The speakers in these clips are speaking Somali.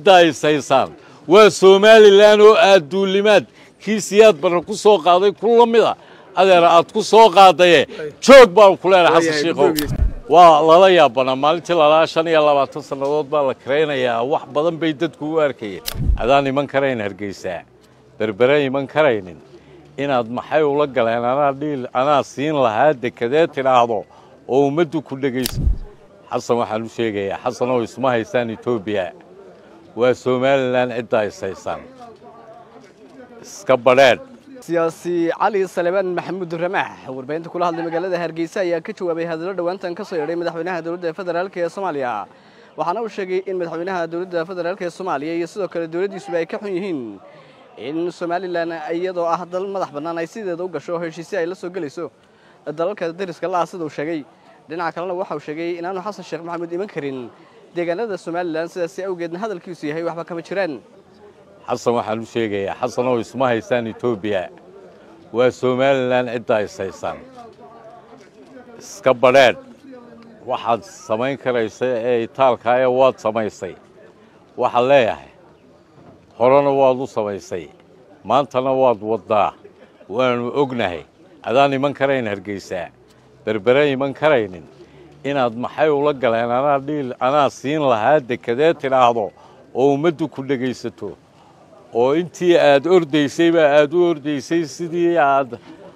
cidda is haysaan waa somalilan oo aad duulimaad kii siyaad barre ku soo qaaday ku la mida adeera aad ku soo qaadaye joog baan ku leenahay xasan shiikhow waa lala yaabanaa maalintii lalaa shan iyo labaatan sannadood baa la karaynayaa wax badan bay dadku u arkayeen adaan iman karayn hargeysaa berbere iman karaynin inaad maxay ula galeen anaa dhiil anaa siin lahaa dekadee tidhaahdo oo ummaddu ku dhegayso xasan waxaan u sheegayaa xasan oo isma haysaan etoobiya waa somalilan ciddaa is haysaan iska badheedh siyaasi cali salebaan maxamuud ramaax warbaahinta kula hadlay magaalada hargeysa ayaa ka jawaabay hadallo dhowaantan ka soo yeedhay madaxweynaha dowladda federaalk ee soomaaliya waxaana uu sheegay in madaxweynaha dowladda federaalk ee soomaaliya iyo sidoo kale dowladdiisuba ay ka xun yihiin in somalilan iyadoo ah dal madax bannaan ay sideeda u gasho heshiisyo ay la soo gelayso dalalka dariska la ah sida uu sheegay dhinaca kalena waxa uu sheegay inaanu xasan sheekh maxamuud iman karin deegaanada somalilan sidaasi awgeedna hadalkiisu yahay waxba kama jiraan xasan waxaan u sheegayaa xasan oo isma haysaan etoobiya waa somalilan ciddaa is haysaan iska badheedh waxaad samayn karaysa ee itaalkaaya waad samaysay waxaad leeyahay horena waad u samaysay maantana waad waddaa waannu ognahay adaan iman karayn hargeysaa berbere iman karaynin inaad maxay ula galeen anaa dhiil anaa siin lahaa dekadee tidhaahdo oo ummaddu ku dhegaysato oo intii aad ordaysayba aad u ordaysay sidii aad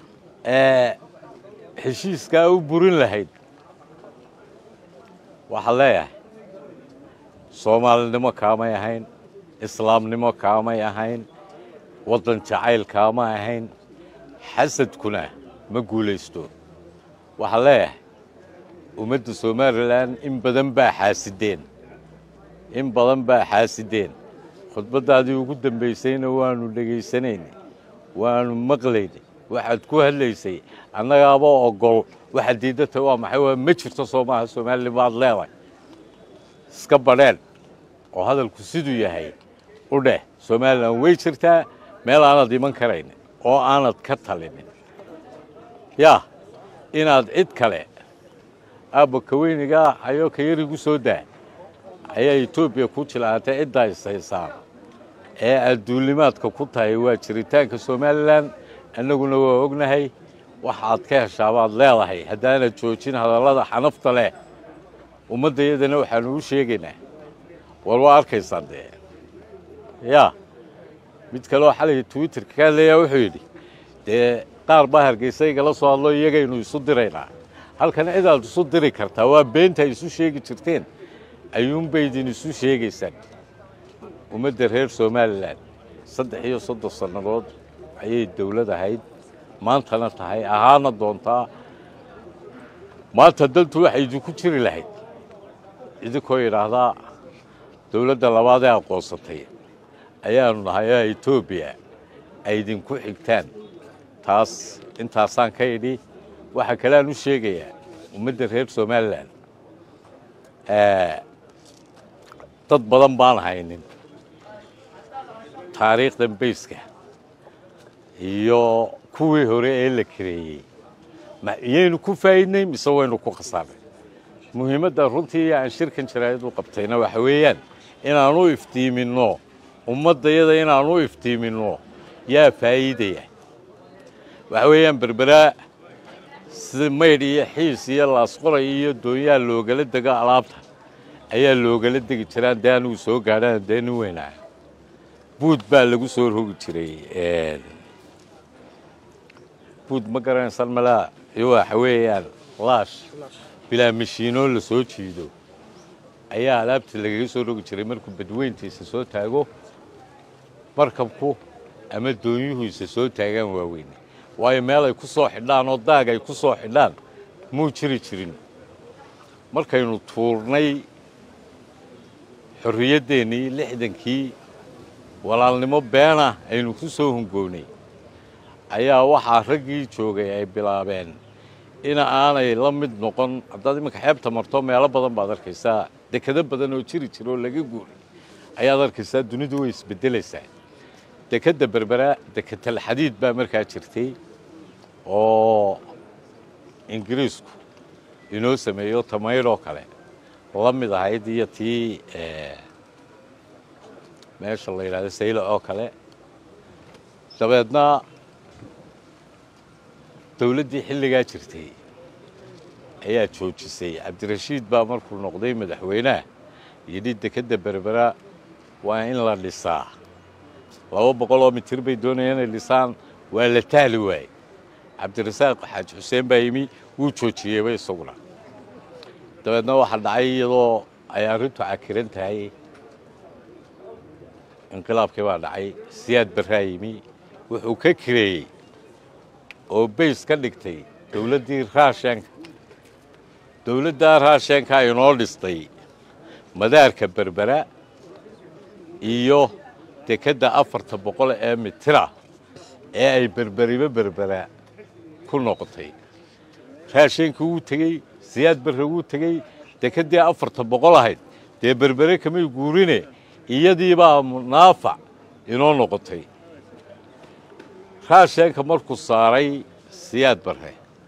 heshiiskaa u burin lahayd waxaad leeyahay soomaalinimo kaamay ahayn islaamnimo kaamay ahayn waddan jacayl kaama ahayn xasadkuna ma guulaysto waxaad leeyahay ummadda somalilan in badan baa xaasideen in badan baa xaasideen khudbaddaadii ugu dambaysayna waannu dhegaysanayna waannu maqlayna waxaad ku hadlaysay annagaaba ogol waxaad diiddata waa maxay waa ma jirto soo maaha somalilan baad leedahay iska badheen oo hadalku siduu yahay u dheh somalilan way jirtaa meel aanad iman karaynin oo aanad ka talinin yaa inaad cid kale aabba kaweynigaa ayoo ka yarigu soo daa ayaa etoobiya ku jilaatay ciddaa is haysaan ee aad duulimaadka ku tahay waa jiritaanka somalilan annaguna waa ognahay waxaad ka heshaabaad leedahay haddaanad joojin hadallada xanafta leh ummaddayadana waxaanu u sheegaynaa war waa arkaysaan dee yaa mid kaleoo xalay twitterka ka hadlayaa wuxuu yidhi dee qaar baa hargeysa igala soo hadlo iyagaynu isu diraynaa halkan cidaad isu diri kartaa waa beenta isu sheegi jirteen ayuunbay idin isu sheegaysaan ummadda reer somalilan saddex iyo soddon sannadood ayay dowlad ahayd maantana tahay ahaana doontaa maanta dantu waxay idinku jiri lahayd idinkoo yidhaahdaa dowladda labaad ee aqoonsatay ayaanu nahay oo etoobiya ay idinku xigtaan taas intaasaan ka idhi waxaa kaleaan u sheegayaa ummadda reer somalilan dad badan baan haynin taariikhdan bayska iyo kuwii hore ee la kareeyey iyaynu ku faa'iidnay mise waynu ku khasaarnay muhiimadda runtii aan shirkan jaraa'id u qabtayna waxa weeyaan inaanu iftiiminno ummaddayada inaanu iftiiminno yaa faa'iidaya waxa weeyaan berberaa sida maydh iyo xiis iyo laasqoray iyo doonyaa loogala dego alaabta ayaa loogala degi jiraan dee anugu soo gaadhaan dee nin weynaa buud baa lagu soo rogi jiray buud ma garanaysaan malaa iyo waxa weeyaan laash bilaa mashiinoo la soo jiido ayaa alaabta lagaga soo rogi jiray markuu badweyntiisa soo taago markabku ama doonyuhuisa soo taagaan waaweyne waayo meel ay ku soo xidhaan oo daag ay ku soo xidhaan muu jiri jirin markaynu tuurnay xorriyaddeenii lixdankii walaalnimo beena aynu ku soo hungownay ayaa waxaa raggii joogay ay bilaabeen ina aanay la mid noqon haddaad iminka xeebta marto meelo badan baad arkaysaa dekado badan oo jiri jira oo laga guuray ayaad arkaysaa dunidu way isbeddelaysaa dekadda berbera deketal xadiid baa markaa jirtay oo ingiriisku inoo sameeyo tamaydhoo kale la mid ahayd iyo tii meesha la yidhahdo saylo oo kale dabeedna dowladdii xilligaa jirtay ayaa joojisay cabdirashiid baa markuu noqday madaxweynaha yidhi dekedda berbera waa in la dhisaa laba boqol oo mitir bay doonayaan inay dhisaan waa la tahli waayey cabdirasaaq xaaji xuseen baa yimi wuu joojiyeyba isaguna dabeedna waxaa dhacay iyadoo ay arrintu cakiran tahay inqilaabkii baa dhacay siyaad barraa yimi wuxuu ka kireeyey oo bays ka dhigtay dowladdii raashenka dowladdaa raashenka inoo dhistay madaarka berbera iyo dekedda afarta boqol ee mitira ee ay berberiba berbera ku noqotay raashenkii wuu tegey siyaad barre wuu tegey dekeddii afarta boqol ahayd dee berbere kamay guurine iyadiibaa naafac inoo noqotay raasheenka markuu saaray siyaad barre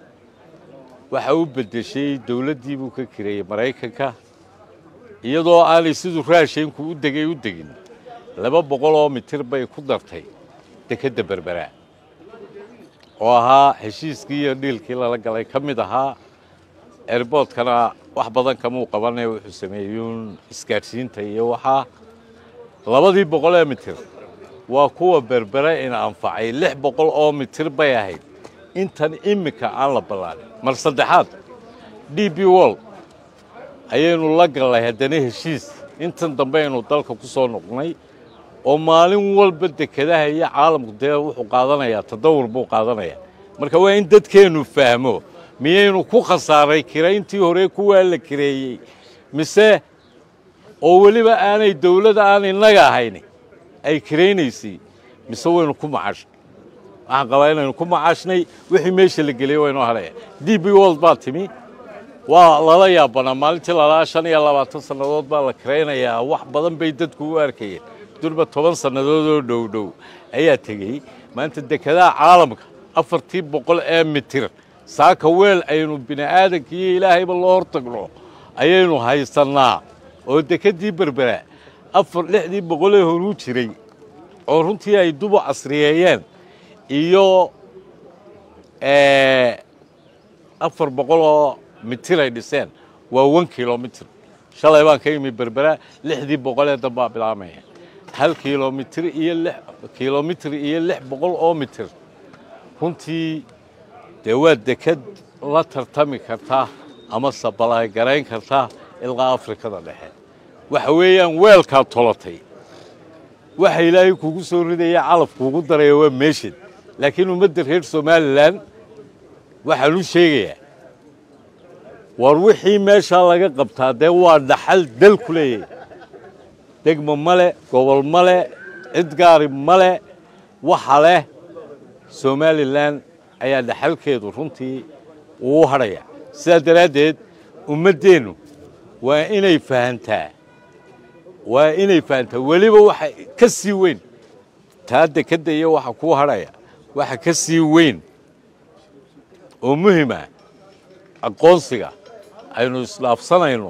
waxa u beddeshay dowladdii buu ka kireeyey maraykanka iyadoo aanay siduu raasheenku u degay u degin laba boqol oo mitir bay ku dartay dekedda berbera oo ahaa heshiiskii iyo dhiilkii lala galay ka mid ahaa erboodkana wax badan kamuu qabanee wuxuu sameeyuun isgaadhsiinta iyo waxaa labadii boqol ee mitir waa kuwa berbere ina anfacay lix boqol oo mitir bay ahayd intan iminka aan la ballaanin mar saddexaad d b wol ayaynu la gallay haddana heshiis intan dambe aynu dalka ku soo noqnay oo maalin walba dekedaha iyo caalamku dee wuxuu qaadanayaa tadawur buu qaadanayaa marka waa in dadkeennu fahmo miyaynu ku khasaaray kirayntii hore kuwaa la kireeyey mise oo weliba aanay dawladda aan innaga ahayn ay kiraynaysay mise waynu ku macashnay waxaan qabaa inaynu ku macashnay wixii meesha la geliyey waynoo hadhaya d b wold baa timi waa lala yaabanaa maalintii lalaa shan iyo labaatan sannadood baa la kiraynayaa wax badan bay dadku u arkayeen durba toban sannadood oo dhow dhow ayaa tegey maanta dekedaha caalamka afartii boqol ee mitir saaka weel aynu bini'aadanka iyo ilaahayba loo hortagno ayaynu haysannaa oo dekeddii berbera afar lixdii boqolee horuu jiray oo runtii ay dubu casriyeeyeen iyo afar boqol oo mitir ay dhiseen waa one kilomitir shalay baan ka imi berbera lixdii boqolee dambaa bilaabmaya hal kilomitir iyo lix kilomitir iyo lix boqol oo mitir runtii dee waa deked la tartami karta ama sabalagarayn karta ilaa afrikada dhexe waxa weeyaan weelkaad tolatay waxa ilaahay kugu soo ridaya calaf kuugu daraya waa meeshad laakiin ummadda reer somalilan waxaan u sheegayaa war wixii meeshaa laga qabtaa dee waa dhaxal dal ku leeyahay degmo male gobol male cid gaari male waxa leh somalilan ayaa dhaxalkeedu runtii uu hadhaya sidaa daraaddeed ummaddeennu waa inay fahantaa waa inay fahantaa weliba waxa ka sii weyn taa dekedda iyo waxa kuu hadhaya waxa ka sii weyn oo muhima aqoonsiga aynu isdhaafsanayno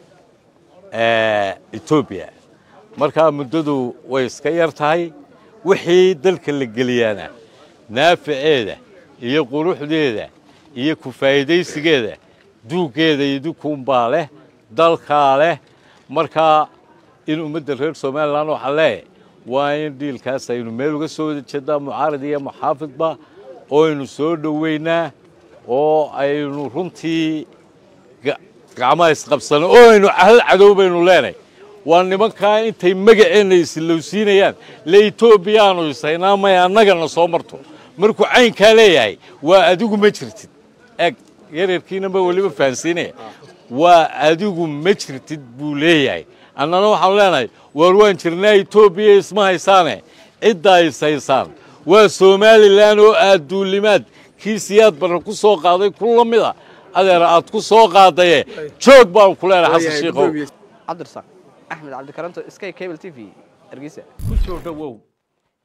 etoobiya markaa muddadu way iska yar tahay wixii dalka la geliyaana naaficeeda iyo quruxdeeda iyo ku faa'iidaysigeeda duuggeeda idinkuunbaa leh dalkaa leh markaa in ummadda reer somalilan waxaa leeyahay waa in dhiilkaas aynu meel uga soo wada jeednaa mucaarad iyo muxaafidba oo aynu soo dhoweynaa oo aynu runtii gacmaha isqabsano oo aynu hal cadow baynu leenahay waa nimankaa intay magaceenna isilowsiinayaan le etoobiya aanu isaynaa may annagana soo marto markuu caynkaa leeyahay waa adigu ma jirtid eeg yareerkiinaba weliba fahansiinaya waa adigu ma jirtid buu leeyahay annana waxaanu leenahay waar waan jirnaa etoobiya isma haysaane ciddaa is haysaan waa somalilan oo aad duulimaad kii siyaad barre ku soo qaaday ku la mida adeer aad ku soo qaadaye joog baan ku leenahay xasan shiikow cabdirasaaq axmed cabdikaranto sky cable t v hargeysa ku soo dhowow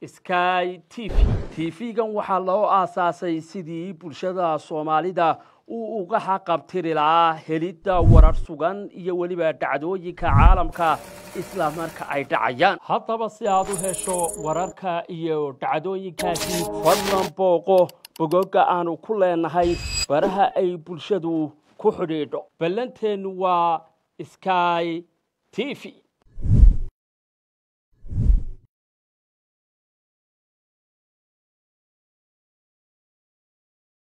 sky t v t v-gan waxaa loo aasaasay sidii bulshada soomaalida uu uga xaqabtiri lahaa helidda warar sugan iyo weliba dhacdooyinka caalamka isla marka ay dhacayaan haddaba si aad u hesho wararka iyo dhacdooyinkaasi fadlan booqo bogoga aanu ku leenahay baraha ay bulshadu ku xidhiidho ballanteennu waa sky t v